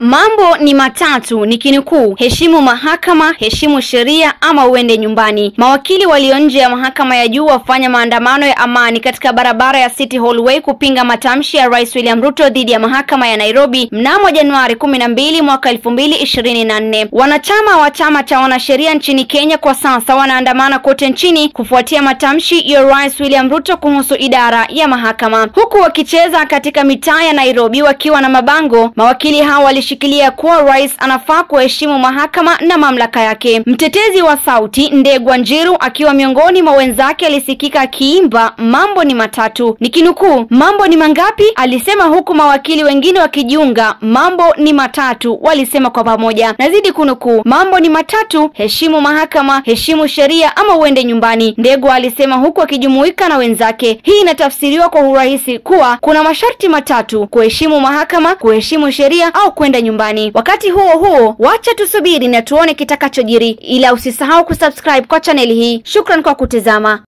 Mambo ni matatu nikinukuu: heshimu mahakama, heshimu sheria ama uende nyumbani. Mawakili walio nje ya mahakama ya juu wafanya maandamano ya amani katika barabara ya City Hallway kupinga matamshi ya Rais William Ruto dhidi ya mahakama ya Nairobi mnamo Januari kumi na mbili mwaka elfu mbili ishirini na nne. Wanachama wa chama cha wanasheria nchini Kenya kwa sasa wanaandamana kote nchini kufuatia matamshi ya Rais William Ruto kuhusu idara ya mahakama, huku wakicheza katika mitaa ya Nairobi wakiwa na mabango. Mawakili hao walishikilia kuwa rais anafaa kuheshimu mahakama na mamlaka yake. Mtetezi wa sauti Ndegwa Njiru akiwa miongoni mwa wenzake alisikika akiimba mambo ni matatu, nikinukuu, mambo ni mangapi? alisema, huku mawakili wengine wakijiunga, mambo ni matatu, walisema kwa pamoja. Nazidi kunukuu, mambo ni matatu, heshimu mahakama, heshimu sheria ama uende nyumbani, Ndegwa alisema, huku akijumuika na wenzake. Hii inatafsiriwa kwa urahisi kuwa kuna masharti matatu: kuheshimu mahakama, kuheshimu sheria au kwenda nyumbani. Wakati huo huo, wacha tusubiri na tuone kitakachojiri, ila usisahau kusubscribe kwa chaneli hii. Shukran kwa kutazama.